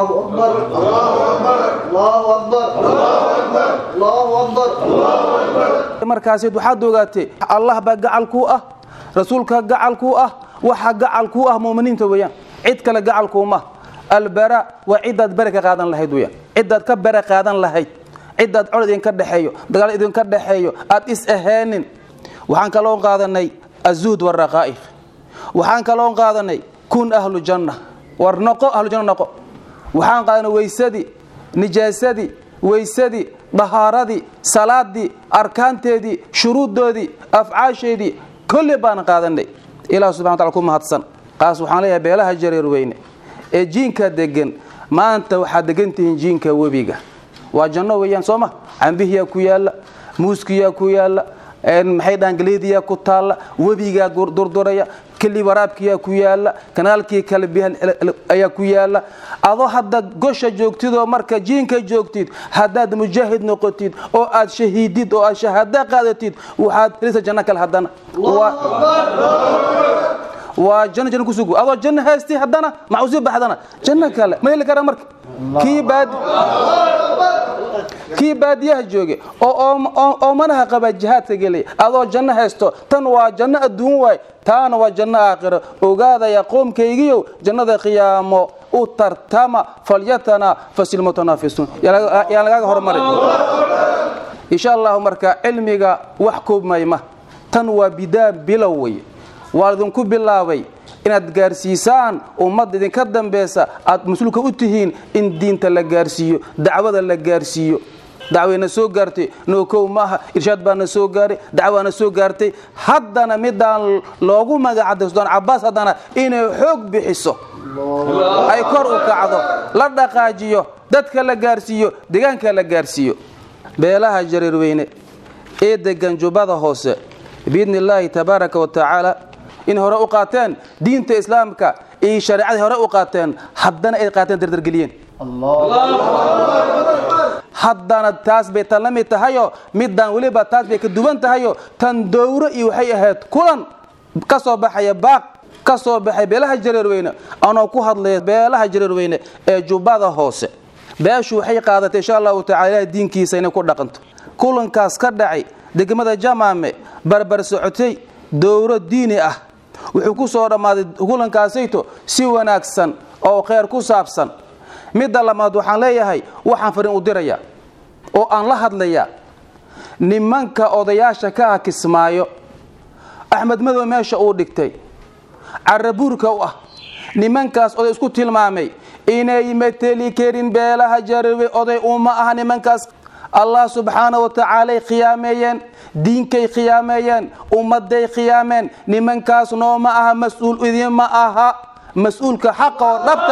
markaasd waxaad ogaatay allah baa gacal kuu ah rasuulka gacal kuu ah waxa gacal kuu ah muminiinta weyaan cid kale gacalkuuma albara waa cidaad bare ka qaadan lahayd weyaan cidaad ka bare qaadan lahayd cidaad cod idinka dhexeeyo dagaal idinka dhexeeyo aad is aheenin waxaan kaloon qaadanay azuud waraqaa'iq waxaan kaloon qaadanay kun ahlu janna war noqo ahlujanna noqo waxaan qaadanay weysadii nijaasadii weysadii dahaaradii salaadii arkaanteedii shuruuddoodii afcaasheedii kolli baan qaadanay ilah subxana wataala ku mahadsan qaas waxaan leeyahay beelaha jareer weyne ee jiinka degan maanta waxaad degantihiin jiinka webiga waa janno weeyaan soo ma cambihiyaa ku yaalla muuskiyaa ku yaalla maxay dhahaan galeediyaa ku taalla webigaa durduraya keli waraabkiyaa ku yaalla kanaalkii kale ayaa ku yaalla adoo hadda gosha joogtid oo marka jiinka joogtid haddaad mujaahid noqotid oo aad shahiidid oo aad shahaada qaadatid waxaad helisa janno kale haddana waa janno janno kusug adoo janno haysti haddana maxuusii baxdana janno kale ma heli kara marka kii baad kii baadiyaha jooge oo manaha qaba jihaadka gelay adoo janno haysto tan waa janno adduun waay taana waa janno aakhiro ogaadaya qoomkaygiyow jannada qiyaamo u tartama falyatana fasilmutanaafisuun yaan lagaaga hormarin insha allahu marka cilmiga wax koobmayma tan waa bidaa bilow wey waa idinku bilaabay inaad gaarsiisaan ummadda idinka dambaysa aad mas-uulka u tihiin in diinta la gaarsiiyo dacwada la gaarsiiyo dacwayna soo gaartay nookow maaha irshaad baana soo gaaray dacwaana soo gaartay haddana midaan loogu magacday sultaan cabaas haddana inay xoog bixiso ay kor u kacdo la dhaqaajiyo dadka la gaarsiiyo deegaanka la gaarsiiyo beelaha jareerweyne ee degan jubbada hoose biidni illaahi tabaaraka wa tacaala in hore u qaateen diinta islaamka iyo shareecadii hore u qaateen haddana ay qaateen dardargeliyeen haddana taas bay tan la mid tahayoo middan weliba taas bay ka duwan tahayoo tan dowro iyo waxay ahayd kulan ka soo baxaya baaq ka soo baxay beelaha jareerweyne anoo ku hadlaya beelaha jareerweyne ee jubbada hoose beeshu waxay qaadatay insha allahu tacala ilahay diinkiisa inay ku dhaqanto kulankaas ka dhacay degmada jamaame barbar socotay dowro diini ah wuxuu ku soo dhammaaday kulankaasayto si wanaagsan oo kheyr ku saabsan midda labaad waxaan leeyahay waxaan farin u dirayaa oo aan la hadlayaa nimanka odayaasha ka ah kismaayo axmed madow meesha uu dhigtay carabuurka u ah nimankaas oday isku tilmaamay inay mateli karin beelaha jarawe oday uma aha nimankaas allah subxaana wa tacaalay khiyaameeyeen diinkay khiyaameeyeen ummaday khiyaameen nimankaas nooma aha mas-uul idinma aha mas-uulka xaqa oo dhabta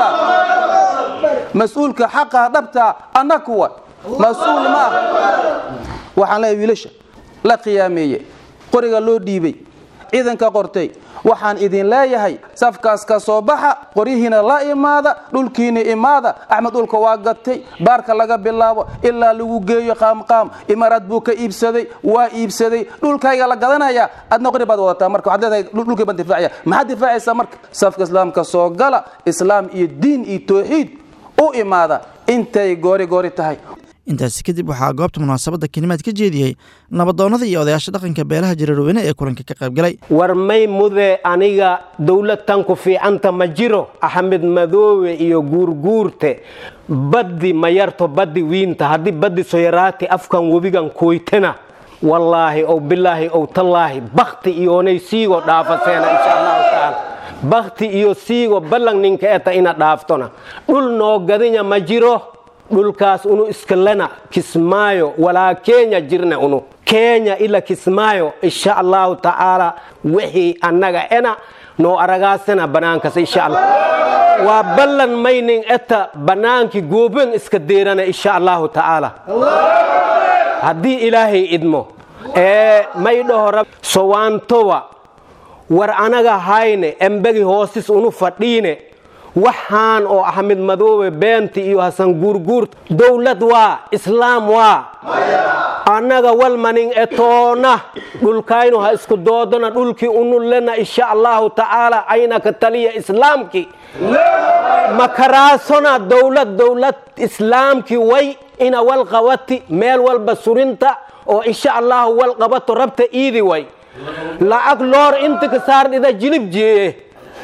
mas-uulka xaqa dhabta anna kuwa mas-uul ma ah waxaan leeyahay wiilasha la khiyaameeye qoriga loo dhiibay ciidanka qortay waxaan idin leeyahay safkaas ka soo baxa qoryihiina la imaada dhulkiina imaada axmed dhulka waa gatay baarka laga bilaabo ilaa lagu geeyo qaamqaam imaaraad buu ka iibsaday waa iibsaday dhulkayga la gadanaya adna qori baad wadataa marka waxaad leedahay dhulkii baan difaacaya maxaad difaacaysaa marka safka islaamka soo gala islaam iyo diin iyo tawxiid u imaada intay goori goori tahay intaasi kadib waxaa goobta munaasabadda kelimaad ka jeediyey nabadoonnada iyo odayaasha dhaqanka beelaha jareerweyne ee kulanka ka qaybgalay war may mude aniga dowladtan ku fiicanta ma jiro axmed madoowe iyo guurguurte baddi ma yarto baddi wiinta haddii baddi soyaraati afkan webigan kuytena wallaahi ow bilaahi ow tallaahi bakti iyoonay siigo dhaafaseena insha allahu tacaala bakti iyo siigo ballan ninka eta ina dhaaftona dhul noo gadinya ma jiro dhulkaas unu iskalena kismaayo walaa kenya jirna unu kenya ila kismaayo insha allahu tacaala wixii annaga ena noo aragaasena banaankas insha allah waa ballan maynin eta bannaankii gooben iska deerana insha allahu tacaala haddii ilaahay idmo ee may dhahora sowaantowa war anaga hayne embegi hoosis unu fadhiine waxaan oo axmed madoobe beenti iyo hasan guurguur dowlad waa islaam waa annaga walmanin etoona dhulkaynu ha isku doodona dhulkii unullena insha allahu tacaala ayna ka taliya islaamki makaraasona dowlad dowlad islaamki way ina wal qabati meel walba surinta oo insha allahu wal qabato rabta iidi way lacag loor inta ka saardhida jilib jeeye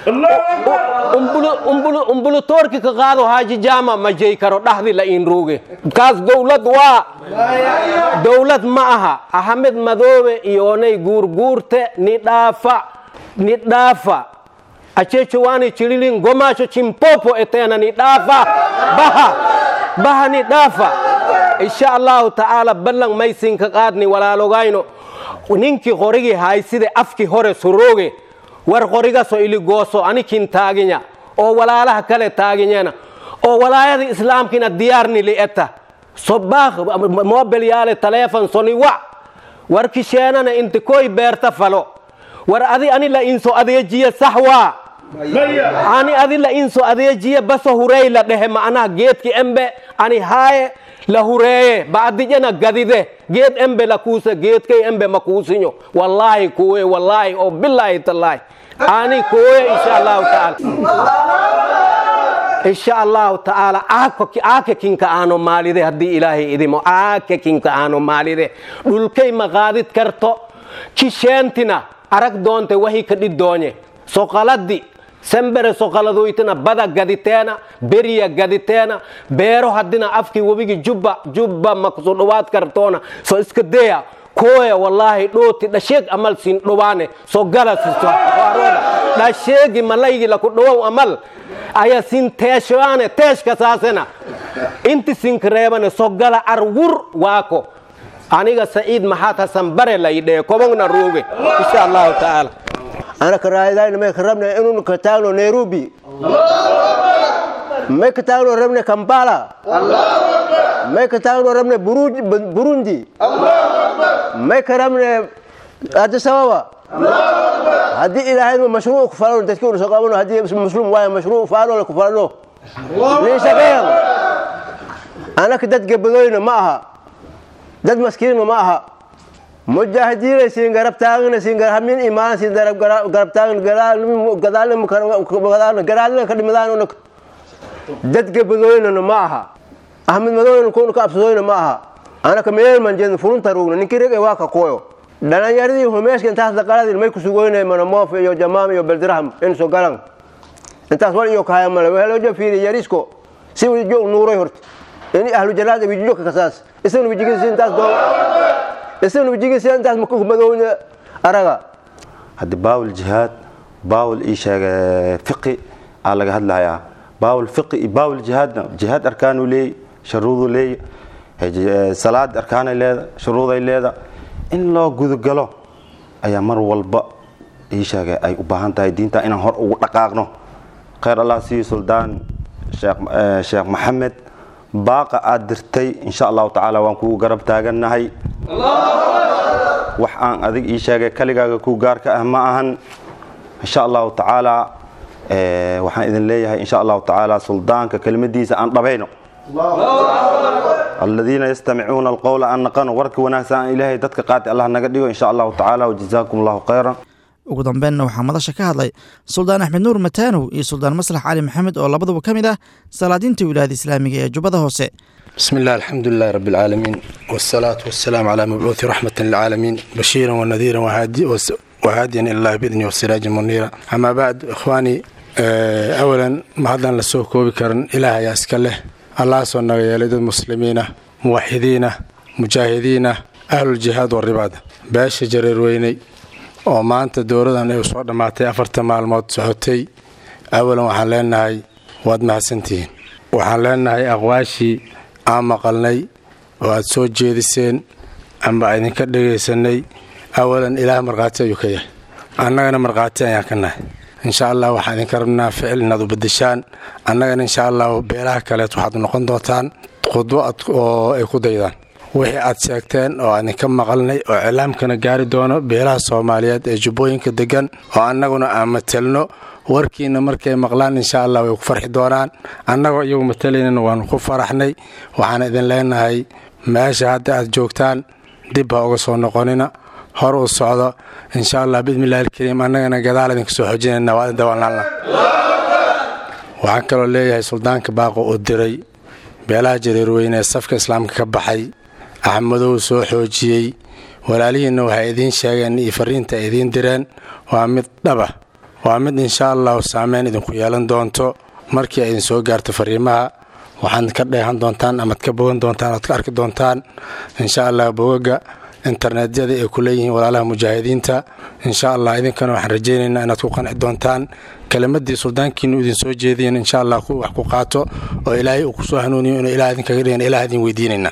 umbulutoorki ka qaado haaji jaama ma jey karo dhaxdi la in ruuge kaas dowlad waa dowlad ma aha axmed madoobe iyoonay guurguurte ni dhaafa ni dhaafa achechowaani chililin gomaasho chimpopo eteena ni dhaafa baha baha ni dhaafa insha allahu tacaala ballan maysinka qaadni walaalogayno ninkii qorigii hayside afkii hore surooge war qorigaso iligooso anikin taaginya oo walaalaha kale taaginyena oo walaayada islaamkina diyaarni li'eta sobaakh mobel yaale taleefon soni wa war kisheenana inti koy beerta falo war adi ani la inso adeejiye sax waa ani adi la inso adeejiye baso hurey la dhehe ma'anaha geedki embe ani haaye la hureeye ba'adijena gadide geed embe la kuusa geedkay embe ma kuusinyo wallaahi kuwe wallaahi oo bilaahi tallaahi ani kuwe insha allahu taala insha allahu tacaala aake kinka aano maalide haddii ilaahay idimo aake kinka aano maalide dhulkay ma qaadid karto kisheentina arag doonte wahi ka dhiddoonye soqaladi sembere soqaladoytina bada gaditeena beriya gaditeena beero haddina afkii webigi jubba jubba makusu dhowaad kartoona so iska deya koya wallaahi dhooti dhasheeg amal siin dhowaane so gala sisoarooda dhasheegi malaygi laku dhowow amal aya sin teeshoane teeshka saasena inti sinkareebane sogala arwur waako aniga saciid maxaad hasan bare laydhee kobogna rooge insha allahu tacaala ana karaayadayna may ka rabne inuu ka taagno nairobi may ka taagno rabne kampala may ka taagno rabne burundi may ka rabne addis ababa haddii ilaahayma mashruuc ku falano dadkii una soo qabano haddii muslim waayo mashruuc faano ku falano nin shaqeeyan anaka dad gabadoyna ma aha dad maskiinna ma aha mujaahidiinay siin garab taagna siin hamin imaan siin garab garab taagna gadaalna gadaalna ka dhimadaan dad gabadoynana ma aha ahmed madowna kuna ka absadoyna ma aha anaka meel man jeedin furunta rugna ninkii reg waa ka koyo dhalinyaradii humeeshka intaas daqaladin may kusugoynay manamoof iyo jamaam iyo beldiraham in soo galan intaas wal iyo kahaya male waxaa loo jo fiiri yarisko si wijo nuuray horta in ahlu janaada wijijo ka kasaas isaguna wijigiisa intaas doo isaguna wijigiisa intaas madowna araga haddi baawul jihaad baawul ii sheega fiqi aa laga hadlayaa baawul fiqi iyo baawul jihaadna jihaad arkaanuu leey sharuuduu leey salaad arkaanay leeda shuruuday leeda in loo gudagalo ayaa mar walba ii sheegay ay u baahan tahay diinta inaan hor ugu dhaqaaqno khayr allah siiyo suldaan sheekh maxamed baaqa aad dirtay insha allahu tacaala waan kugu garab taagannahay wax aan adig ii sheegay kaligaaga ku gaarka ah ma ahan insha allahu tacaala waxaan idin leeyahay insha allahu tacaala suldaanka kelimadiisa aan dhabayno aladiina yastamicuuna alqowla an naqano warka wanaagsan aan ilaahay dadka qaati allah naga dhigo insha allahu tacaala wajazaakum allahu khayran ugu dambeynna waxaa madasha ka hadlay suldaan axmed nuur mataanow iyo suldaan maslax cali maxamed oo labaduba ka mid ah salaadiinta wilaayada islaamiga ee jubbada hoose بسم الله الحمد لله رب العالمين والصلاة والسلام على مبعوث رحمة للعالمين بشيرا ونذيرا وهادي وهاديا إلى الله بإذنه وسراجا منيرا أما بعد إخواني أولا ما هذا لسوق كوبكرن إله يا أسكله الله سبحانه يلد المسلمين موحدين مجاهدين أهل الجهاد والرباط باش جرير ويني oo maanta dowladan ay soo dhammaatay afartan maalmood socotay awalan waxaan leenahay waad mahadsantihiin waxaan leenahay aqwaashii aan maqalnay oo aad soo jeediseen amba idinka dhegaysanay awalan ilaah markhaati ayuu ka yahay annagana markhaati ayaan ka nahay insha allah waxaan idinka rabnaa ficil inaad u bedeshaan annagana insha allah beelaha kaleed waxaad noqon doontaan khudbo oo ay ku daydaan wixii aad sheegteen oo idinka maqalnay oo cilaamkana gaari doono beelaha soomaaliyeed ee jubbooyinka degan oo annaguna aan matelno warkiina markay maqlaan insha allah way ku farxi doonaan annagoo iyagu matalaynana waanu ku faraxnay waxaan idin leenahay meesha hadda aad joogtaan dib ha uga soo noqonina hor u socdo insha allah bismillahi alkariim annagana gadaal idinka soo xoojinayna waa idin dawalnaalna waxaan kaloo leeyahay suldaanka baaqo uu diray beelaha jareerweyne ee safka islaamka ka baxay axmadow soo xoojiyey walaalihiinna waxay idiin sheegeen iyo fariinta ay idiin direen waa mid dhaba waa mid insha allahu saameyn idinku yeelan doonto markii ay idin soo gaarto fariimaha waxaad ka dheehan doontaan amaad ka bogan doontaan oad ka arki doontaan insha allah bogaga internetyada ay ku leeyihiin walaalaha mujaahidiinta insha allah idinkana waxaan rajaynaynaa inaad ku qanci doontaan kelimadii suldaankiinu idin soo jeediyen insha allah wax ku qaato oo ilaahay uu kusoo hanuuniyo inuu ilaah idinkaga dhigan ilaah idin weydiinayna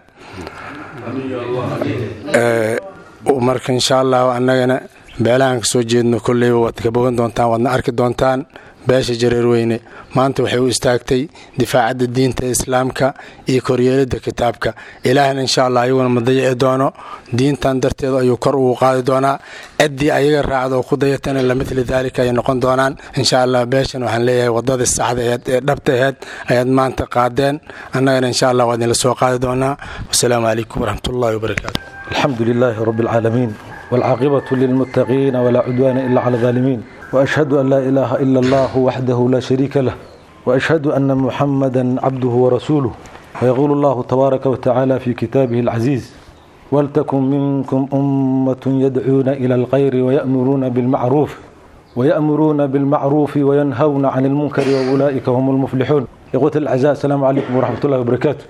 marka insha allahu annagana beelahan ka soo jeedno kolleyba waad ka bogan doontaan waadna arki doontaan beesha jareerweyne maanta waxay u istaagtay difaacadda diinta islaamka iyo koryeelidda kitaabka ilaahna insha allah ayaguna ma dayici doono diintan darteed ayuu kor ugu qaadi doonaa ciddii ayaga raacda oo ku dayatana lamidli daalika ayay noqon doonaan insha allah beeshan waxaan leeyahay wadadii saxda aheed ee dhabta aheed ayaad maanta qaadeen annagana insha allah waa idinla soo qaadi doonaa wasalaamu calaykum waraxmatullahi wabarakaatu الحمد لله رب العالمين والعاقبة للمتقين ولا عدوان إلا على الظالمين وأشهد أن لا إله إلا الله وحده لا شريك له وأشهد أن محمدا عبده ورسوله ويقول الله تبارك وتعالى في كتابه العزيز ولتكن منكم أمة يدعون إلى الخير ويأمرون بالمعروف ويأمرون بالمعروف وينهون عن المنكر وأولئك هم المفلحون إخوة الأعزاء السلام عليكم ورحمة الله وبركاته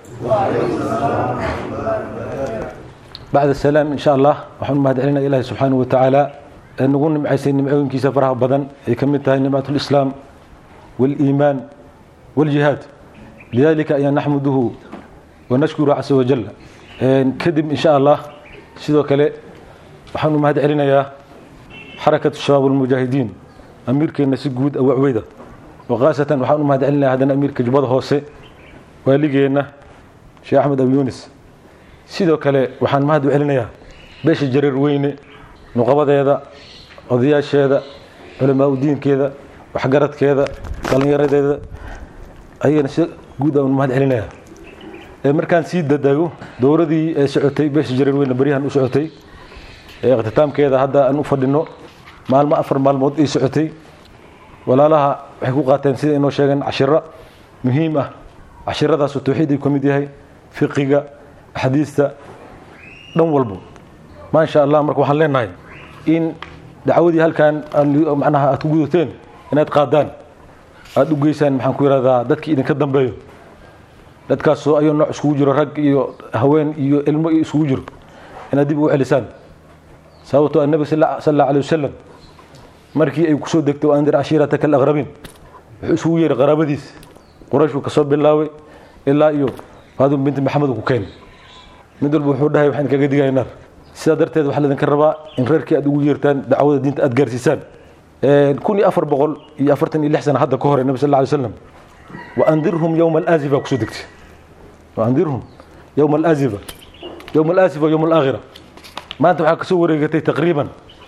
بعد السلام إن شاء الله وحن ما علينا إله سبحانه وتعالى نقول نمعيسين نمعيون كيسا فرها بدن يكملتها نمعة الإسلام والإيمان والجهاد lidalika ayaan naxmuduhu wanashkuru casa wajal kadib insha allah sidoo kale waxaanu mahad celinayaa xarakatu shabaab almujaahidiin amiirkeenna si guud awacweyda oo khaasatan waxaan u mahad celinaya haddana amiirka jubbada hoose waaligeenna sheekh axmed abi yunis sidoo kale waxaan mahad u celinayaa beesha jareer weyne nuqabadeeda odayaasheeda culamaa u diinkeeda waxgaradkeeda dhallinyaradeeda ayagana si guud aan mahad celinaya markaan sii dadago dowladii ee socotay beesha jareer weyne baryahan u socotay ee iqhtitaamkeeda hadda aan u fadhino maalmo afar maalmood ay socotay walaalaha waxay ku qaateen sida inoo sheegeen cashiro muhiim ah cashiradaasoo tawxiid ay ka mid yahay fiqiga axaadiista dhan walbo maasha allah marka waxaan leenahay in dacwadii halkan macnaha aad ku gudateen inaad qaadaan aada u geysaan maxaan ku yidhahdaa dadkii idinka dambeeyo dadkaasoo ayuu nooc iskugu jiro rag iyo haween iyo ilmo iyo iskugu jiro inaad dib ugu celisaan sababtoo annabi sal allahu alay wasalam markii ay kusoo degtay andir cashiirataka alaqrabiin wuxuu isugu yeeray qaraabadiis qurayshuu kasoo bilaabay ilaa iyo faadum binti maxamed ku keenay mid walba wuxuu dhahay waxaan kaga digaya naar sidaa darteed waxaa laydinka rabaa in reerkii aad ugu yeertaan dacwada diinta aad gaarsiisaan kun iyo afar boqol iyo afartan iyo lix sana hadda ka hore nabi sal alay slam waandirhum yowma alaazifa kusoo degtay waandirhum yowma alaazifa yowma alaazifa yowma alaakhira maanta waxaa kasoo wareegatay taqriiban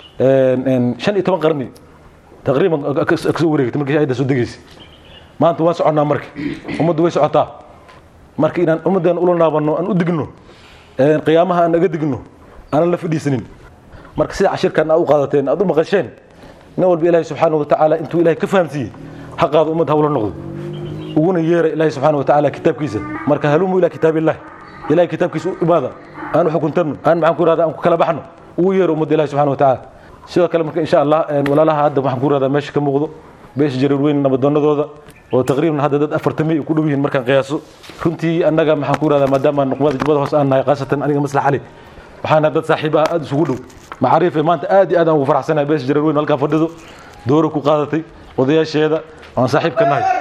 shan iyo toban qarni taqriiban kasoo wareegatay markii ayadda soo degaysay maanta waan soconnaa marka ummaddu way socotaa marka inaan ummaddan ula naabanno aan u digno qiyaamaha aan naga digno aanan la fadhiisanin marka sida cashirkan aad u qaadateen aad u maqasheen nin walba ilaahay subxaana wa tacaala intuu ilahay ka fahamsiiyey xaqaada ummad hawla noqdo uguna yeera ilaahay subxaana wa tacaala kitaabkiisa marka halumu ilaa kitaabillahi ilahay kitaabkiisa u imaada aan xukuntanno aan maxaan ku irahda aan ku kala baxno ugu yeero ummadda ilahi subxana wa tacaala sidoo kale marka insha allah walaalaha hadda waxaan ku irahdaa meesha ka muuqdo beesha jareer weyn nabadoonadooda oo taqriiban hadda dad afartamay ku dhow yihiin markaan qiyaaso runtii annaga maxaan ku irahdaa maadaama nuqmada jubbada hoos aan nahay khaasatan aniga maslax cali waxaana dad saaxiib ah aada isugu dhow macaariife maanta aad iyo aad aan ugu faraxsanahay beesha jareer weyn halkaa fadhido dooro ku qaadatay odayaasheeda aan saaxiib ka nahay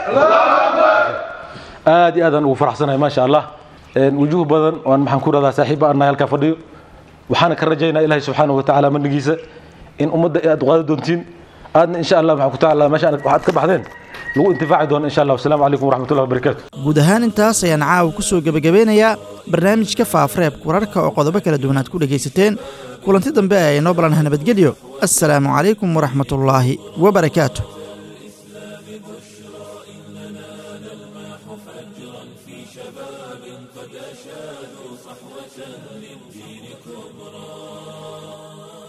aad iyo aad aan ugu faraxsanahay maasha allah wujuuh badan oan maxaan ku irahdaa saaxiib aan nahay halkaa fadhiyo waxaana ka rajaynaa ilaahay subxaanahu wa tacaala manigiisa in ummadda aad qaadi doontiin aadna insha allah maxaan ku tacaala meesha waxaad ka baxdeen lagu intifaaci doono insha allah wasalaamu calaykum waraxmatullahi wabarakaatu guud ahaan intaas ayaan caawa ku soo gebagabeynayaa barnaamijka faafareebka wararka oo qodobo kala duwan aad ku dhegaysateen kulanti dambe ee inoo balanaha nabadgelyo assalaamu calaykum waraxmatullaahi wabarakaatu قد أشادوا صحوة للدين كبرى